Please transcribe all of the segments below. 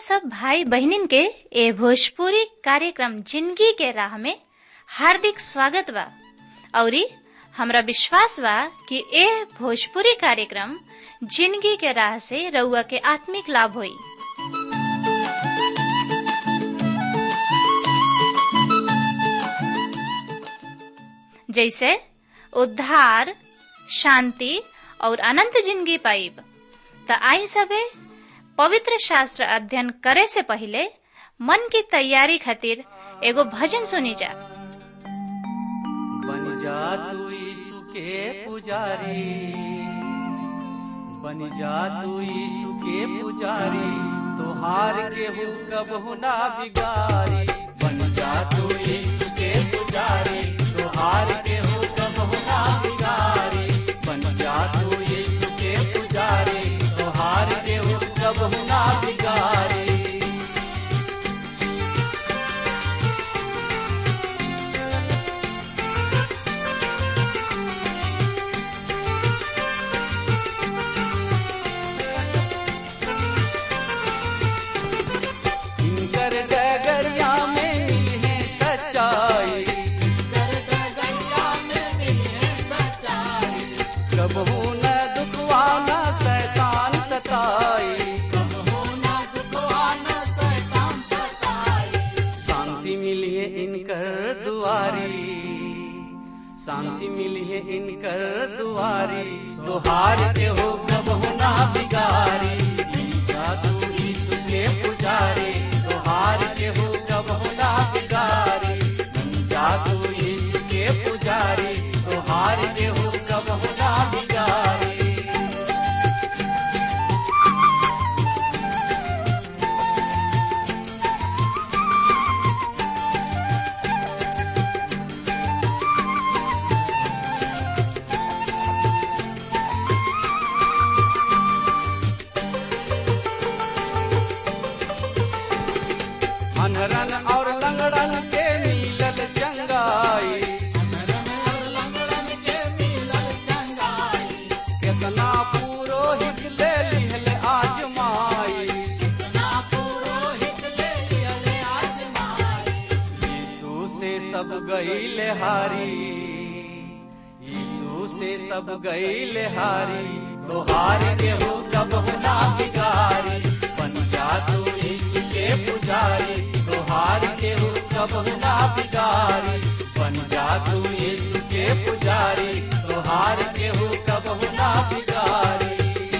सब भाई बहनिन के ए भोजपुरी कार्यक्रम जिंदगी के राह में हार्दिक स्वागत बा औरी हमरा विश्वास बा कि ए भोजपुरी कार्यक्रम जिंदगी के राह से रउआ के आत्मिक लाभ होई जैसे उद्धार शांति और अनंत जिंदगी पाइब त आई सबे पवित्र शास्त्र अध्ययन करे से पहले मन की तैयारी खातिर एगो भजन सुनी जा बन जा तू यीशु के पुजारी बन जा तू यीशु के पुजारी तोहार के हो कबहु ना बिगारी बन जा तू यीशु के पुजारी तोहार के हो कबहु ना बिगारी बन जा तू यीशु के पुजारी तोहार के हो कबहु ना बिगारी इनकर डगरिया में मिले सच्चाई कबहू न दुखवा न शैतान सताई शांति मिली है इनकर दुआरी शांति मिली है इनकर दुआरी तुहार के हो कबहू ना बिगारी जादू यीशु के पुजारी तुहार के हो कबहू ना बिगारी जादू यीशु के पुजारी तुहार के हो कबहू ना बिगारी अनरन और लंगड़न के मिलल चंगाई केतना पुरोहित ले लिहल आजमाई यीशु से सब गईल हारी यीशु से सब गईल हारी तो हार के हो कब ना बिगारी बन जा तू यीशु के पुजारी तो हार के हो कब ना बिगारी बन जा तू यीशु के पुजारी तो हार के हो कब ना बिगारी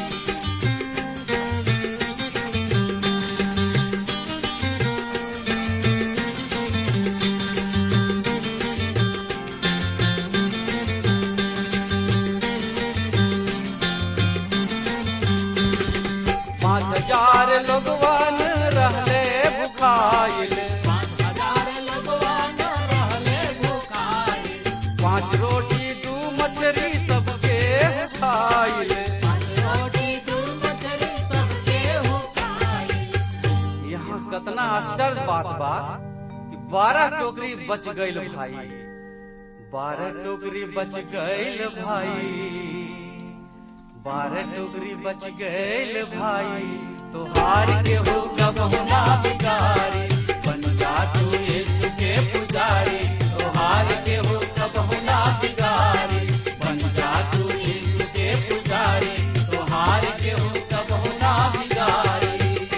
पाँच हजार लोगवन रहले भुखाइल पाँच रोटी दू मछली सबके खाइल यहाँ कतना आश्चर्य बात बा कि बारह टोकरी बच गईल भाई बारह टोकरी बच गईल भाई बारह टोकरी बच गईल भाई तो हार के हो कब ना बिगारी बन जा तू यीशु के पुजारी तो हार के हो कब ना बिगारी बन जा तू यीशु के पुजारी तो हार के हो कब ना बिगारी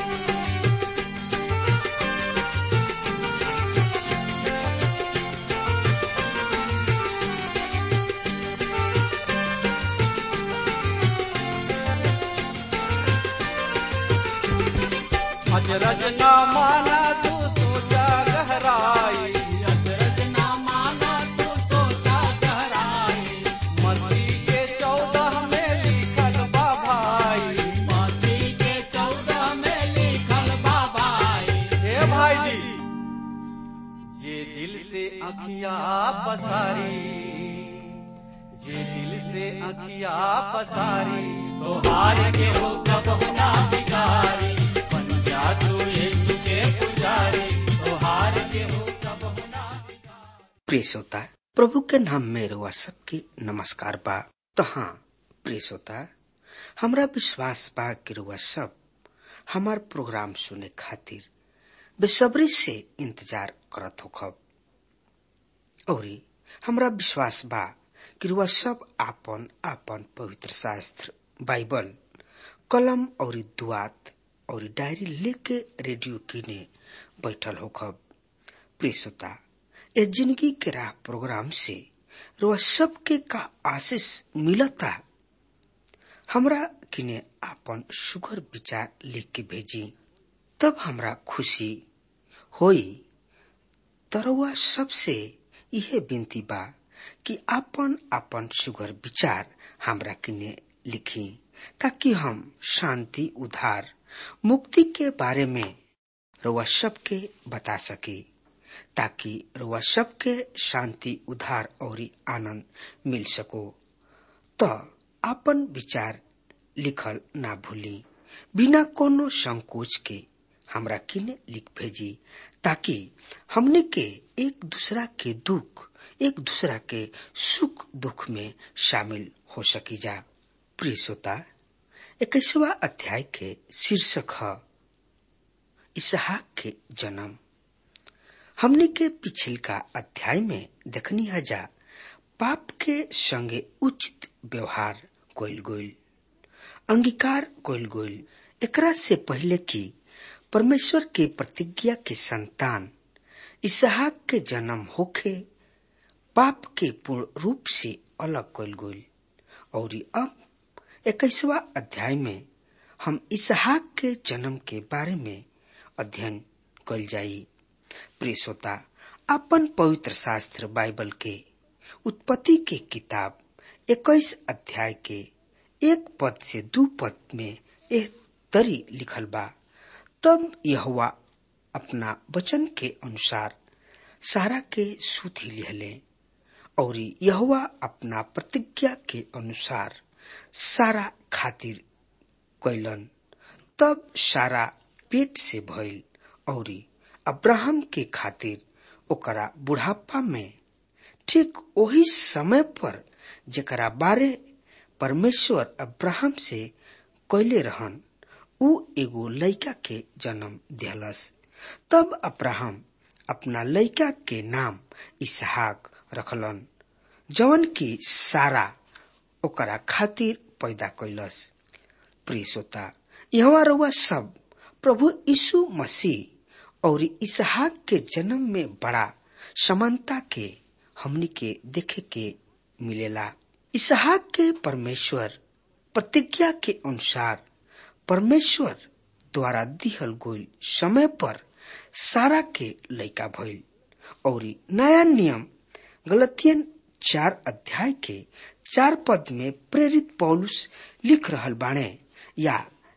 अजरज न माना तू सोचा गहराई मस्ती के चौदह में लिखल बा भाई हे भाई जी जे दिल से अखिया पसारी जे दिल से अखिया पसारी तो हार के हो कब ना बिगारी बन जा तू यीशु के पुजारी तो हार के हो कब ना बिगारी प्रिय श्रोता प्रभु के नाम में रुआ सबके नमस्कार बा तो हाँ प्रिय श्रोता हमरा विश्वास बा कि रुआ सब हमार प्रोग्राम सुने खातिर बेसब्री से इंतजार करत होखब और हमरा विश्वास बा कि रुआ सब आपन आपन पवित्र शास्त्र बाइबल कलम और दुआत और डायरी लेके रेडियो किने बैठल होखब प्रिय श्रोता ए जिंदगी के राह प्रोग्राम से रुआ सबके का आशीष मिलता हमरा किने आपन सुगर विचार लिख के भेजी तब हमरा खुशी होई तरवा सबसे इहे विनती बा कि आपन आपन सुगर विचार हमरा किने लिखी ताकि हम शांति उधार मुक्ति के बारे में रउआ सबके बता सकी ताकि रउआ सबके शांति उधार और आनंद मिल सको तो आपन विचार लिखल ना भूली बिना कोनो संकोच के हमरा किने लिख भेजी ताकि हमने के एक दूसरा के दुख एक दूसरा के सुख दुख में शामिल हो सकी जा प्रिय श्रोता इक्कीसवा अध्याय के शीर्षक है इसहाक के जन्म हमने के पिछल का अध्याय में देखनी है जा पाप के संगे उचित व्यवहार कोइल गोइल अंगीकार कोइल गोइल एकरा से पहले की परमेश्वर के प्रतिज्ञा के संतान इसहाक के जन्म होखे पाप के पूर्ण रूप से अलग कल गोइल और अब इक्कीसवा अध्याय में हम इसहाक के जन्म के बारे में अध्ययन कल जाई प्रिय श्रोता अपन पवित्र शास्त्र बाइबल के उत्पत्ति के किताब इक्कीस अध्याय के एक पद से दू पद में यह तरी लिखल बा तब यहुआ अपना वचन के अनुसार सारा के सूथी लिहले और यहुआ अपना प्रतिज्ञा के अनुसार सारा खातिर कैलन तब सारा पेट से भइल और अब्राहम के खातिर ओकरा बुढ़ापा में ठीक वही समय पर जेकरा बारे परमेश्वर अब्राहम से कैले रहन उ एगो लड़का के जन्म दिहलस तब अब्राहम अपना लड़का के नाम इसहाक रखलन जवन की सारा ओकरा खातिर पैदा कैलस प्रिय श्रोता यहाँ रउआ सब प्रभु यीशु मसीह और इसहाक के जन्म में बड़ा समानता के हमनी के देखे के मिलेला इसहाक के परमेश्वर प्रतिज्ञा के अनुसार परमेश्वर द्वारा दिहल गोल समय पर सारा के लैका भइल और नया नियम गलतियन चार अध्याय के चार पद में प्रेरित पौलुस लिख रहल बाणे या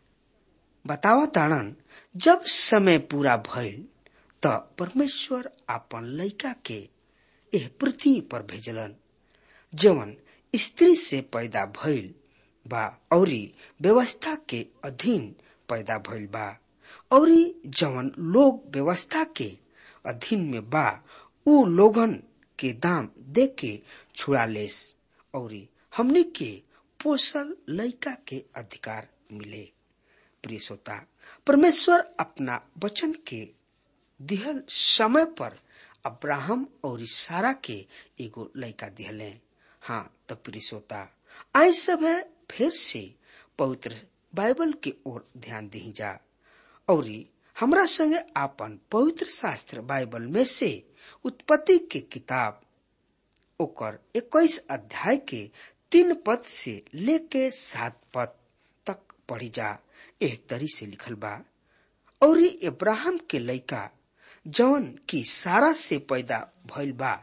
बतावा ताड़न जब समय पूरा भइल त परमेश्वर आपन लैका के एह पृथ्वी पर भेजलन जवन स्त्री से पैदा भइल बा औरी व्यवस्था के अधीन पैदा भइल बा औरी जवन लोग व्यवस्था के अधीन में बा उ लोगन के दाम दे के छुड़ा लेस औरी हमने के पोसल लैका के अधिकार मिले प्रिय श्रोता परमेश्वर अपना वचन के दिहल समय पर अब्राहम और सारा के एगो लैका दिहले हाँ तो प्रिय श्रोता आई सब है फिर से पवित्र बाइबल के ओर ध्यान दी जा और हमरा संगे आपन पवित्र शास्त्र बाइबल में से उत्पत्ति के किताब ओकर इक्कीस अध्याय के तीन पद से लेके सात पद तक पढ़ी जा एह तरी से लिखल बा और इब्राहिम के लइका जौन की सारा से पैदा भइल बा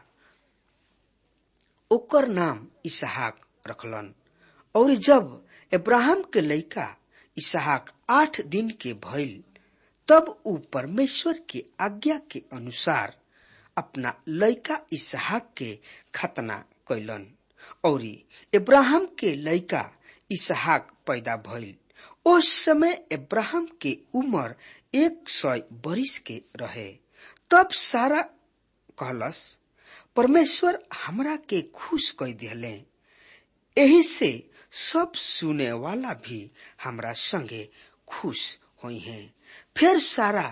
ओकर नाम इसहाक रखलन और जब इब्राहिम के लइका इसहाक आठ दिन के भइल तब उ परमेश्वर के आज्ञा के अनुसार अपना लइका इसहाक के खतना कैलन और इब्राहिम के लइका इसहाक पैदा भइल उस समय इब्राहिम के उम्र एक सौ बरिस के रहे तब सारा कहलस परमेश्वर हमरा के खुश कह दिले एही से सब सुने वाला भी हमरा संगे खुश हुई हैं फिर सारा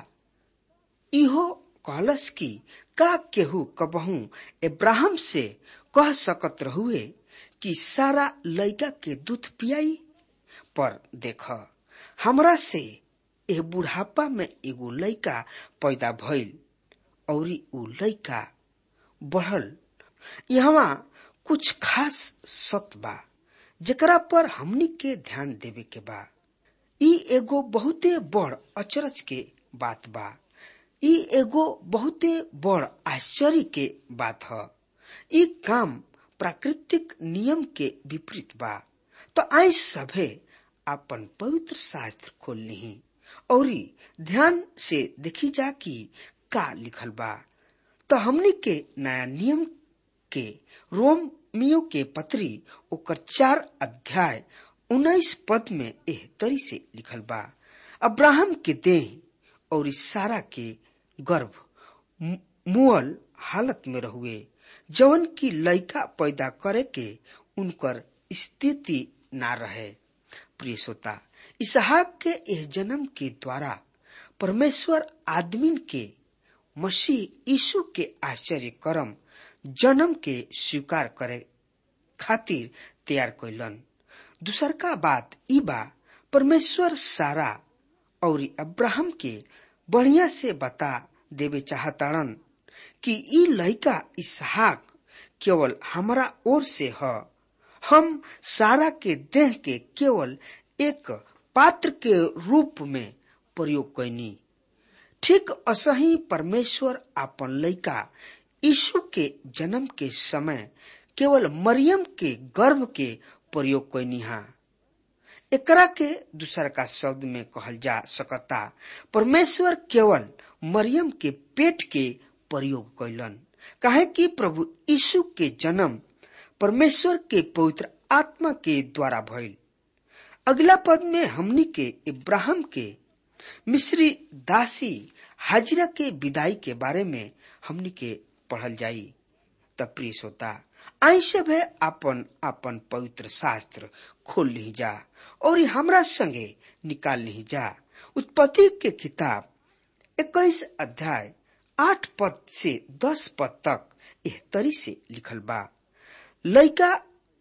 इहो कहलस कि का केहू कबहू इब्राहिम से कह सकत रहुए कि सारा लड़का के दूध पियाई पर देख हमरा से एह बुढ़ापा में एगो लड़का पैदा भइल और उ लड़का बढ़ल यहाँ कुछ खास सत बा जेकरा पर हमनी के ध्यान देवे के बा ई एगो बहुते बड़ अचरज के बात बा ई एगो बहुते बड़ आश्चर्य के बात ह ई काम प्राकृतिक नियम के विपरीत बा तो आई सभे अपन पवित्र शास्त्र खोल ली और ध्यान से देखी जा कि का लिखल बा तो हमनी के नया नियम के रोमियो के पत्री ओकर चार अध्याय उन्नीस पद में एह तरी से लिखल बा अब्राहम के देह और सारा के गर्भ मुअल हालत में रहुए जवन की लड़का पैदा करे के उनकर स्थिति ना रहे प्रिय श्रोता इसहाक के एह जन्म के द्वारा परमेश्वर आदमीन के मसीह यीशु के आश्चर्य कर्म जन्म के स्वीकार करे खातिर तैयार कैलन दूसर का बात ई बा परमेश्वर सारा और अब्राहम के बढ़िया से बता देवे चाहताड़न कि ई लड़का इसहाक केवल हमारा ओर से ह हम सारा के देह के केवल एक पात्र के रूप में प्रयोग कैनी ठीक असही परमेश्वर अपन लड़का यीशु के जन्म के समय केवल मरियम के गर्भ के प्रयोग कैनी हा एकरा के दूसर का शब्द में कहल जा सकता परमेश्वर केवल मरियम के पेट के प्रयोग कैलन काहे कि प्रभु यीशु के जन्म परमेश्वर के पवित्र आत्मा के द्वारा भइल अगला पद में हमनी के इब्राहिम के मिस्री दासी हाजिरा के विदाई के बारे में हमनी के पढ़ल जाई तब प्रिय श्रोता आई सब है अपन अपन पवित्र शास्त्र खोल ली जा और हमरा संगे निकाल ली जा उत्पत्ति के किताब इक्कीस अध्याय आठ पद से दस पद तक एह तरी से लिखल बा लड़का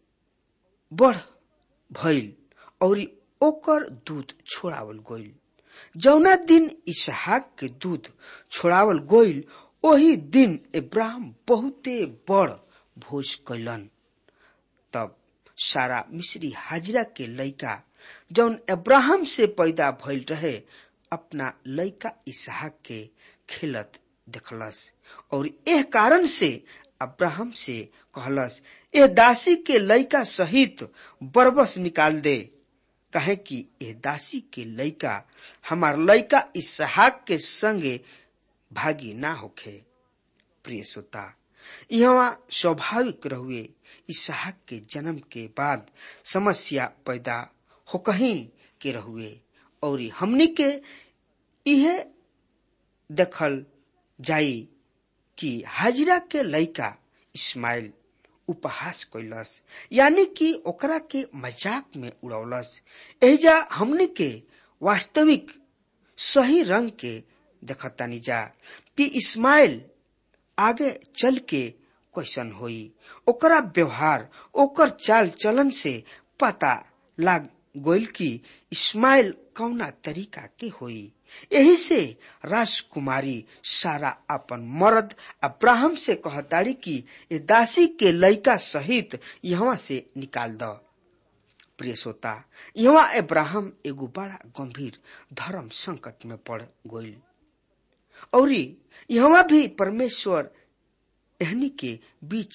बढ़ भइल और ओकर दूध छोड़ावल गइल जौना दिन इसहाक के दूध छोड़ावल गइल ओही दिन इब्राहिम बहुते बड़ भोज कैलन तब सारा मिस्री हाजिरा के लड़का जौन इब्राहिम से पैदा भइल रहे अपना लड़का इसहाक के खेलत देखलस और एह कारण से अब्राहम से कहलस एह दासी के लड़का सहित बरबस निकाल दे कहे कि एह दासी के लड़का हमार लड़का इसहाक के संगे भागी ना होखे प्रिय श्रोता यहाँ स्वाभाविक रहुए इसहाक के जन्म के बाद समस्या पैदा हो कहीं के रहुए और हमनी के यह देखल जाई कि हाजिरा के लड़का इस्माइल उपहास कैलस यानी कि ओकरा के मजाक में उड़ौलस एजा हमने के वास्तविक सही रंग के देखतानी जा कि इस्माइल आगे चल के क्वेश्चन होई ओकरा व्यवहार ओकर चाल चलन से पता लाग गोइल कि इस्माइल कौना तरीका के होई यही से राजकुमारी सारा अपन मर्द अब्राहम से कहताड़ी कि ये दासी के लड़का सहित यहाँ से निकाल द प्रिय श्रोता यहाँ अब्राहम एगो बड़ा गंभीर धर्म संकट में पड़ गइल और यहाँ भी परमेश्वर एहनी के बीच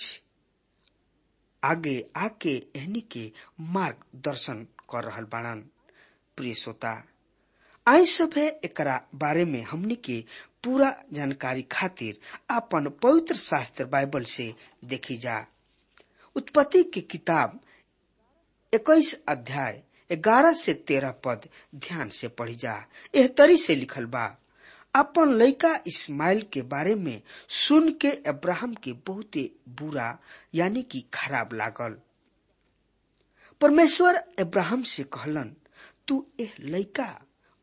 आगे आके एहनी के मार्गदर्शन कर रहल बाड़न प्रिय श्रोता आई सब है एकरा बारे में हमनी के पूरा जानकारी खातिर अपन पवित्र शास्त्र बाइबल से देखी जा उत्पत्ति की किताब इक्कीस अध्याय ग्यारह से तेरह पद ध्यान से पढ़ी जा एह तरी से लिखल बा अपन लड़का इस्माइल के बारे में सुन के अब्राहम के बहुते बुरा यानी कि खराब लागल परमेश्वर अब्राहम से कहलन तू एह लड़का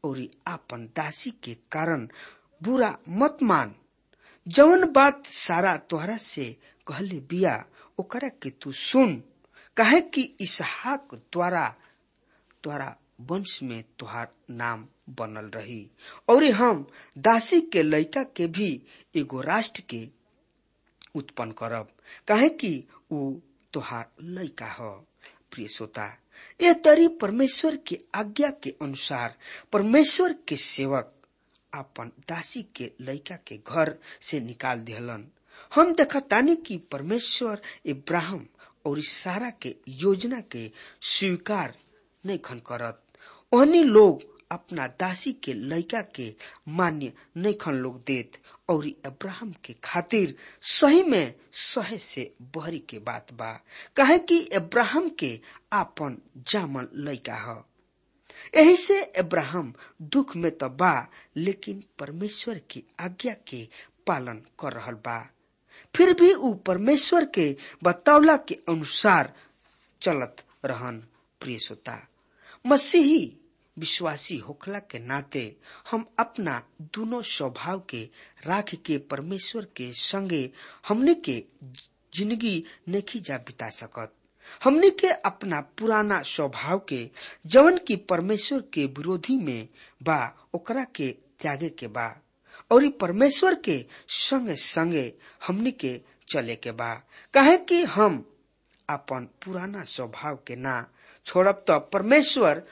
और आपन दासी के कारण बुरा मत मान जवन बात सारा तोहरा से कहले बिया ओकरा के तू सुन काहे कि इसहाक द्वारा द्वारा वंश में तुहार नाम बनल रही और हम दासी के लड़का के भी एगो राष्ट्र के उत्पन्न करब काहे कि ऊ तुहार लड़का ह प्रिय श्रोता ये तरी परमेश्वर के आज्ञा के अनुसार परमेश्वर के सेवक अपन दासी के लड़का के घर से निकाल दिहलन हम देखतानी कि परमेश्वर इब्राहिम और सारा के योजना के स्वीकार नहीं खन करत ओहनी लोग अपना दासी के लड़का के मान्य नहीं खन लोग देत और अब्राहम के खातिर सही में सहे से बहरी के बात बा काहे कि अब्राहम के आपन जामन लड़का ह यही से अब्राहम दुख में तो बा लेकिन परमेश्वर की आज्ञा के पालन कर रहल बा फिर भी ऊ परमेश्वर के बतौला के अनुसार चलत रहन प्रिय श्रोता मसीही विश्वासी होखला के नाते हम अपना दोनों स्वभाव के राख के परमेश्वर के संगे हमने के जिंदगी नहीं जा बिता सकत हमने के अपना पुराना स्वभाव के जवन की परमेश्वर के विरोधी में बा ओकरा के त्यागे के बा और परमेश्वर के संगे संगे हमने के चले के बा कहे कि हम अपन पुराना स्वभाव के ना छोड़ब तो परमेश्वर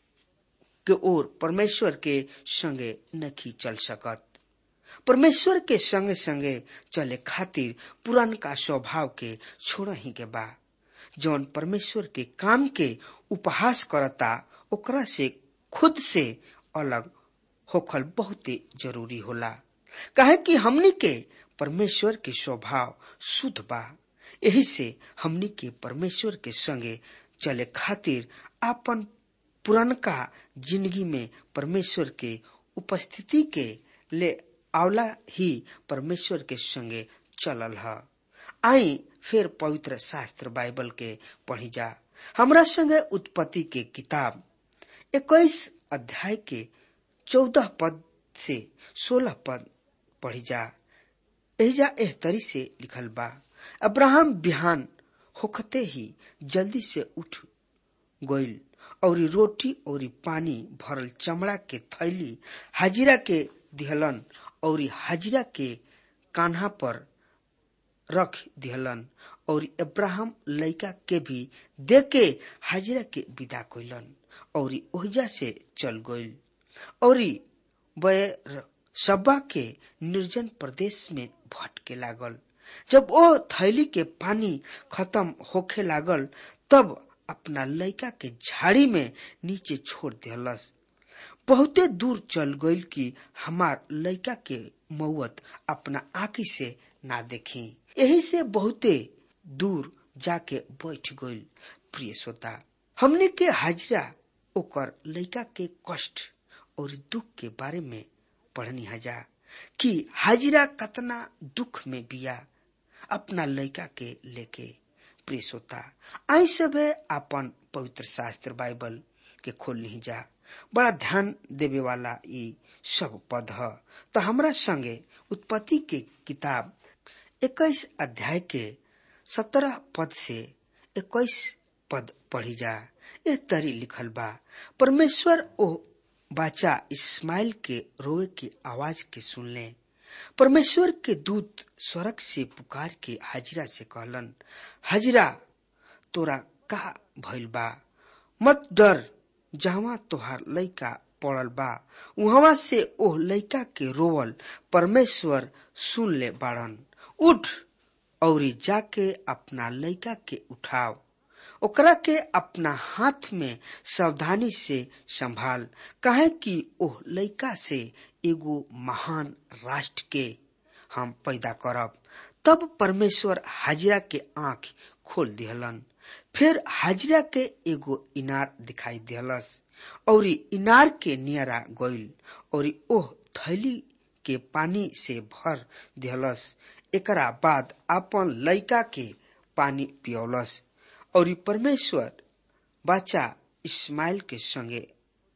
के ओर परमेश्वर के संगे नहीं चल सकत परमेश्वर के संगे संगे चले खातिर पुरानका स्वभाव के छोड़ ही के बा जौन परमेश्वर के काम के उपहास करता ओकरा से खुद से अलग होखल बहुते जरूरी होला कहे कि हमनी के परमेश्वर के स्वभाव शुद्ध बा यही से हमनी के परमेश्वर के संगे चले खातिर आपन पुरनका जिंदगी में परमेश्वर के उपस्थिति के ले आवला ही परमेश्वर के संगे चलल ह आई फिर पवित्र शास्त्र बाइबल के पढ़ी जा हमरा संगे उत्पत्ति के किताब इक्कीस अध्याय के चौदह पद से सोलह पद पढ़ी जा एजा एह तरी से लिखल बा अब्राहम बिहान होखते ही जल्दी से उठ गईल और रोटी और पानी भरल चमड़ा के थैली हाजिरा के दिहलन और हाजिरा के कान्हा पर रख दिहलन और अब्राहम लड़का के भी दे के हाजिरा के विदा कैलन और ओहिजा से चल गईल और वह सब्बा के निर्जन प्रदेश में भटके लागल जब वो थैली के पानी खत्म होखे लागल तब अपना लड़का के झाड़ी में नीचे छोड़ दिहलस बहुते दूर चल गईल कि हमार लड़का के मौत अपना आंखी से ना देखी यही से बहुते दूर जाके बैठ गईल प्रिय श्रोता हमने के हाजरा ओकर लड़का के कष्ट और दुख के बारे में पढ़नी हजा कि हाजिरा कतना दुख में बिया अपना लड़का के लेके प्रिय श्रोता आई सब अपन पवित्र शास्त्र बाइबल के खोल नहीं जा बड़ा ध्यान देवे वाला ये सब पद है तो हमरा संगे उत्पत्ति के किताब इक्कीस अध्याय के सत्रह पद से इक्कीस पद पढ़ी जा यह तरी लिखल बा परमेश्वर ओ बाचा इस्माइल के रोए की आवाज के सुन ले परमेश्वर के दूत स्वर्ग से पुकार के हाजिरा से कहलन हाजिरा तोरा का भइल बा मत डर जहवा तोहार लइका पड़ल बा वहां से ओह लइका के रोवल परमेश्वर सुन ले बाड़न उठ और जाके अपना लइका के उठाव ओकरा के अपना हाथ में सावधानी से संभाल कहे कि ओह लइका से एगो महान राष्ट्र के हम पैदा करब तब परमेश्वर हाजिरा के आंख खोल दिहलन फिर हाजिरा के एगो इनार दिखाई दिहलस और इनार के नियरा गईल और ओह थैली के पानी से भर दिहलस एकरा बाद अपन लइका के पानी पियौलस और परमेश्वर बच्चा इस्माइल के संगे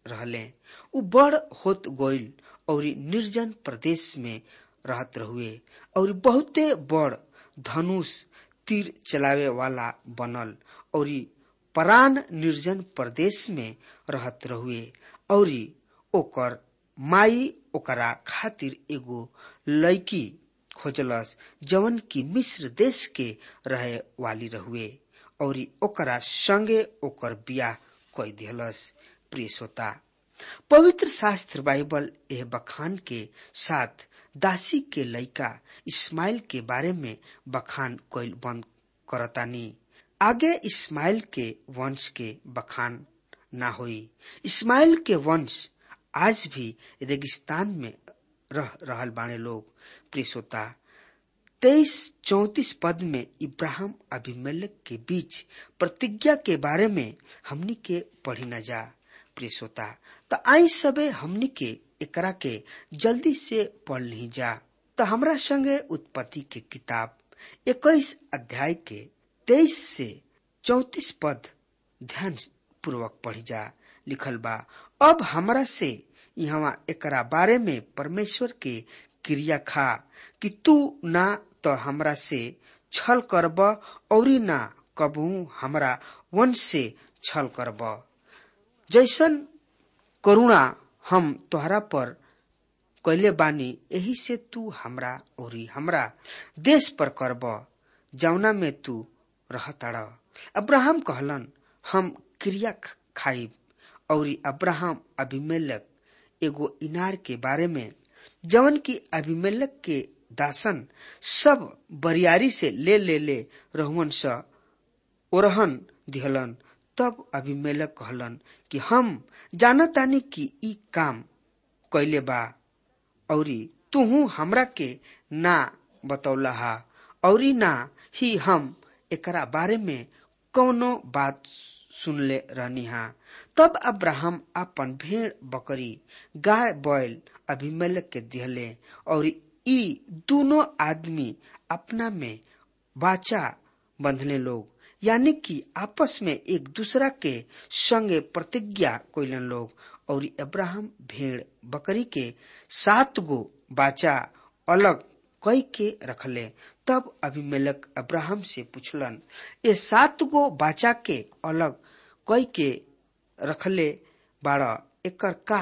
रहले उ बड़ होत गोइल और निर्जन प्रदेश में रहत रहुए और बहुते बड़ धनुष तीर चलावे वाला बनल और परान निर्जन प्रदेश में रहत रहुए और ओकर माई ओकरा खातिर एगो लड़की खोजलस जवन की मिस्र देश के रहे वाली रहुए और ओकरा संगे ओकर बियाह कई दिहलस प्रिय श्रोता पवित्र शास्त्र बाइबल एह बखान के साथ दासी के लड़का इस्माइल के बारे में बखान कइल बंद करतानी आगे इस्माइल के वंश के बखान ना होई इस्माइल के वंश आज भी रेगिस्तान में रह रहल बाने लोग प्रियसोता तेईस चौतीस पद में इब्राहिम अभिमेलक के बीच प्रतिज्ञा के बारे में हमनी के पढ़ी न जा प्रियसोता तो आई सबे हमनी के एकरा के जल्दी से पढ़ नहीं जा तो हमरा संगे उत्पत्ति के किताब इक्कीस अध्याय के तेईस से चौतीस पद ध्यान पूर्वक पढ़ी जा लिखल बा अब हमरा से यहाँ एकरा बारे में परमेश्वर के क्रिया खा कि तू ना तो हमरा से छल करब और ना कबू हमरा वंश से छल करब जैसन करुणा हम तोहरा पर कैले बानी यही से तू हमरा और हमरा देश पर करब जौना में तू रहतड़ अब्राहम कहलन हम क्रिया खाइब और अब्राहम अभिमेलक एगो इनार के बारे में जवन की अभिमेलक के दासन सब बरियारी से ले ले ले रहुअन स ओरहन दिहलन तब अभिमेलक कहलन कि हम जानतानी कि ई काम कैले बा औरी तुहू हमरा के ना बतौला हा औरी ना ही हम एकरा बारे में कौनो बात सुनले रहनी हा तब अब्राहम अपन भेड़ बकरी गाय बैल अभिमेलक के दिहले और ई दोनों आदमी अपना में बाचा बंधने लोग यानी कि आपस में एक दूसरा के संगे प्रतिज्ञा कोइलन लोग और अब्राहम भेड़ बकरी के सात गो बाचा अलग कई के रखले तब अभिमेलक अब्राहम से पूछलन ये सात गो बाचा के अलग कई के रखले बाड़ा एकर का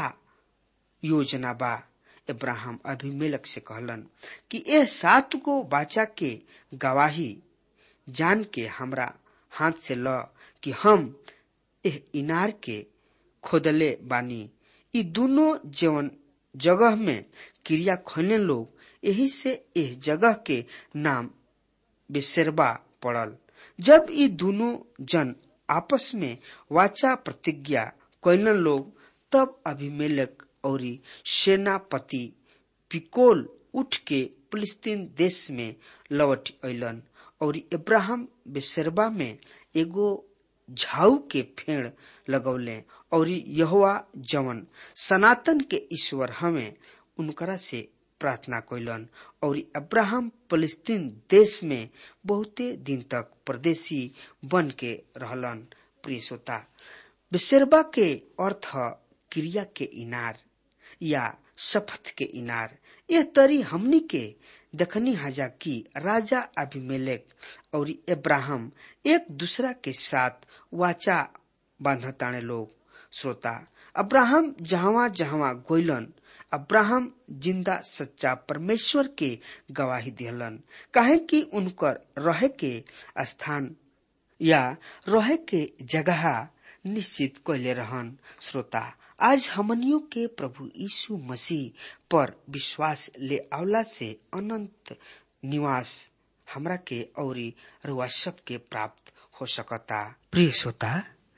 योजना बा इब्राहिम अभिमेलक से कहलन कि ए सात गो बाचा के गवाही जान के हमरा हाथ से ल कि हम एह इनार के खोदले बानी ई दोनों जवन जगह में क्रिया खोने लोग यही से एह जगह के नाम बेसरबा पड़ल जब ई दोनों जन आपस में वाचा प्रतिज्ञा कैलन लोग तब अभिमेलक और सेनापति पिकोल उठ के फिलिस्तीन देश में लौट अलन और इब्राहिम बेसरबा में एगो झाऊ के फेड़ लगौले और यहोवा जवन सनातन के ईश्वर हमें उनकरा से प्रार्थना कैलन और अब्राहम फलस्तीन देश में बहुते दिन तक परदेशी बन के रहलन प्रिय श्रोता बिसरबा के अर्थ क्रिया के इनार या शपथ के इनार यह तरी हमनी के दखनी हजा की राजा अभिमेलेक और इब्राहिम एक दूसरा के साथ वाचा बांधताने लोग श्रोता अब्राहम जहावा जहावा गोइलन अब्राहम जिंदा सच्चा परमेश्वर के गवाही दिहलन काहे कि उनकर रहे के स्थान या रहे के जगह निश्चित कैले रहन श्रोता आज हमनियों के प्रभु यीशु मसीह पर विश्वास ले आवला से अनंत निवास हमरा के औरी रुआ सब के प्राप्त हो सकता प्रिय श्रोता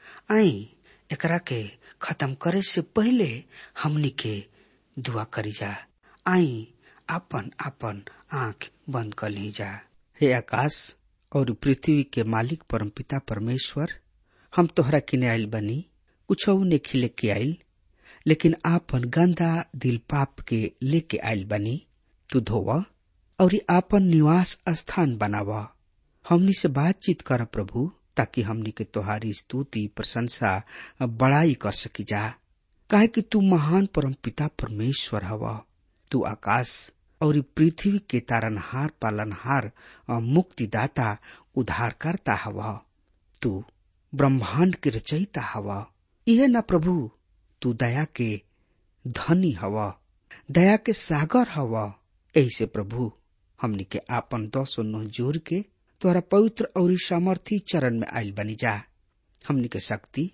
आई एकरा के खत्म करे से पहले हमनी के दुआ करी जा आई आपन आपन आंख बंद कर ली जा हे आकाश और पृथ्वी के मालिक परमपिता परमेश्वर हम तोहरा किने आयल बनी कुछ ने खिले के आयल लेकिन आपन गंदा दिल पाप के लेके आयल बनी तू धोव और आपन निवास स्थान बनाव हमनी से बातचीत कर प्रभु ताकि हमनी के तोहारी स्तुति प्रशंसा बड़ाई कर सकी जा काहे कि तू महान परम पिता परमेश्वर हवा तू आकाश और ई पृथ्वी के तारनहार पालनहार और मुक्तिदाता उद्धारकर्ता हवा तू ब्रह्मांड के रचयिता हवा यह न प्रभु तू दया के धनी हवा दया के सागर हवा ऐसे प्रभु हमनी के आपन दस नो जोर के तोहरा पवित्र और सामर्थी चरण में आयल बनी जा हमनी के शक्ति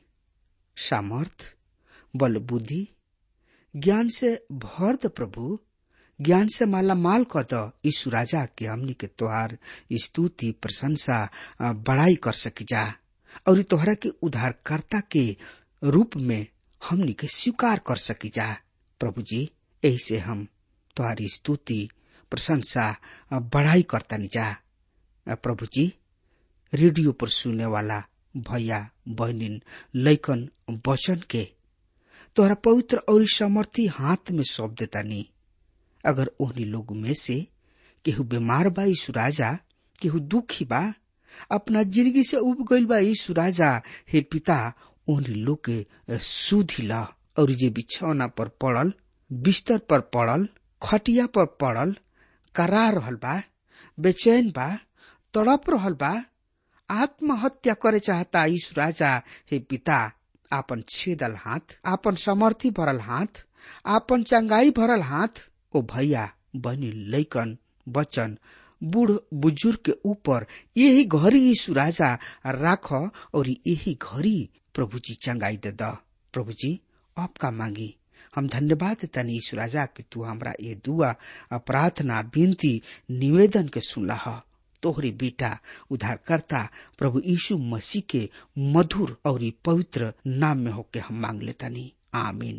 सामर्थ बल बुद्धि ज्ञान से भर द प्रभु ज्ञान से माला माल क द यीशु राजा के हमनी के तोहार स्तुति प्रशंसा आ, बड़ाई कर सकी जा और तोहरा के उद्धारकर्ता के रूप में हमनी के स्वीकार कर सकी जा प्रभु जी यही से हम तोहारी स्तुति प्रशंसा आ, बड़ाई करता जा आ, प्रभु जी रेडियो पर सुने वाला भैया बहनिन लैकन वचन के तोहरा पवित्र और समर्थी हाथ में सौंप देता नी अगर ओहनी लोग में से केहू बीमार बा यीशु राजा केहू दुखी बा अपना जिंदगी से उब गईल बा यीशु राजा हे पिता ओहनी लोग के सुधी ला और जे बिछौना पर पड़ल बिस्तर पर पड़ल खटिया पर पड़ल करा रहल बा बेचैन बा तड़प रहल बा आत्महत्या करे चाहता यीशु राजा हे पिता आपन छेदल हाथ आपन समर्थी भरल हाथ आपन चंगाई भरल हाथ ओ भैया बनी लैकन बचन बूढ़ बुजुर्ग के ऊपर यही घड़ी यीशु राजा राख और यही घड़ी प्रभु जी चंगाई दे द प्रभु जी आपका मांगी हम धन्यवाद देता यीशु राजा कि तू हमरा ये दुआ प्रार्थना विनती निवेदन के सुनला ह तोहरी बेटा उद्धारकर्ता प्रभु यीशु मसीह के मधुर और पवित्र नाम में होके हम मांग लेतानी आमीन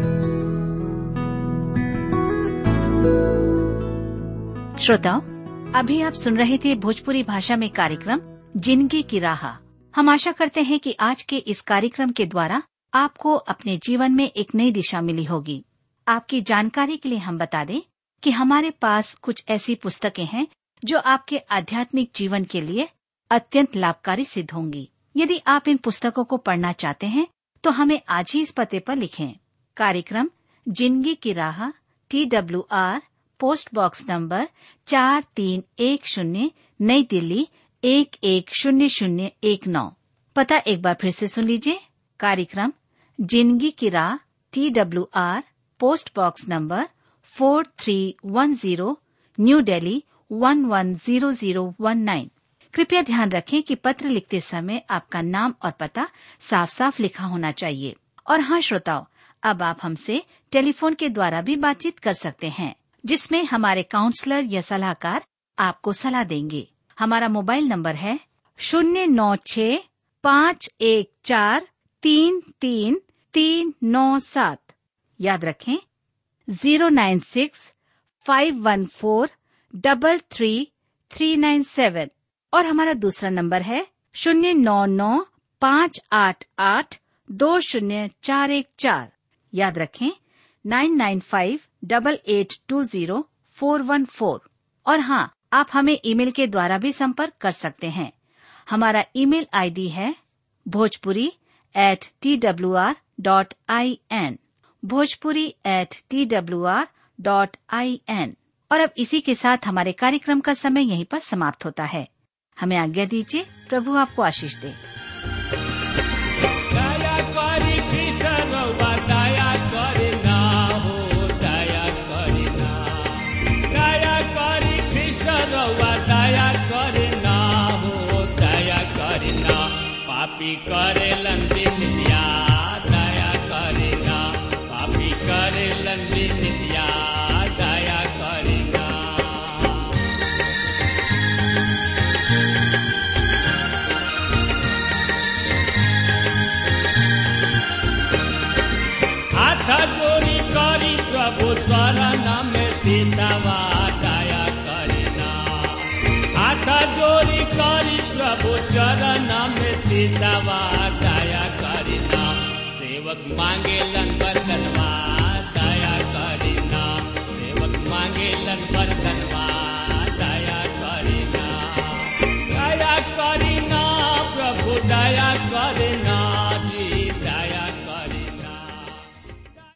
श्रोताओं अभी आप सुन रहे थे भोजपुरी भाषा में कार्यक्रम जिंदगी की राह हम आशा करते हैं कि आज के इस कार्यक्रम के द्वारा आपको अपने जीवन में एक नई दिशा मिली होगी आपकी जानकारी के लिए हम बता दें कि हमारे पास कुछ ऐसी पुस्तकें हैं जो आपके आध्यात्मिक जीवन के लिए अत्यंत लाभकारी सिद्ध होंगी यदि आप इन पुस्तकों को पढ़ना चाहते हैं तो हमें आज ही इस पते पर लिखें कार्यक्रम जिंदगी की राह T W R post box number चार तीन एक शून्य नई दिल्ली एक एक शून्य शून्य एक नौ पता एक बार फिर से सुन लीजिए कार्यक्रम जिंदगी की राह T W R post box number four three one zero new Delhi one one zero zero one nine कृपया ध्यान रखें कि पत्र लिखते समय आपका नाम और पता साफ साफ लिखा होना चाहिए और हाँ श्रोताओं अब आप हमसे टेलीफोन के द्वारा भी बातचीत कर सकते हैं जिसमें हमारे काउंसलर या सलाहकार आपको सलाह देंगे हमारा मोबाइल नंबर है शून्य नौ छ पाँच एक चार तीन तीन तीन नौ सात याद रखें zero nine six five one four double three three nine seven और हमारा दूसरा नंबर है शून्य नौ नौ पाँच आठ आठ दो शून्य चार एक चार याद रखें nine nine five double eight two zero four one four और हाँ आप हमें ईमेल के द्वारा भी संपर्क कर सकते हैं हमारा ईमेल आईडी है Bhojpuri at T W R dot I N Bhojpuri at T W R dot I N और अब इसी के साथ हमारे कार्यक्रम का समय यहीं पर समाप्त होता है हमें आज्ञा दीजिए प्रभु आपको आशीष दे दया करी कृष्ण रउआ दया करे ना हो दया करे ना दया करी कृष्ण रउआ दया करे ना हो दया करे ना पापी करे लंबी नित्या दया करे ना पापी करे लंबी नित्या दया करे ना हाथ जोड़ी करी प्रभु शरण में सिसवा दया करना हाथ जोड़ी करी प्रभु चरण में सिसवा दया करना सेवक मांगे लन बरतनवा दया करना सेवक मांगे लन बरतनवा दया करना दया करना प्रभु दया करना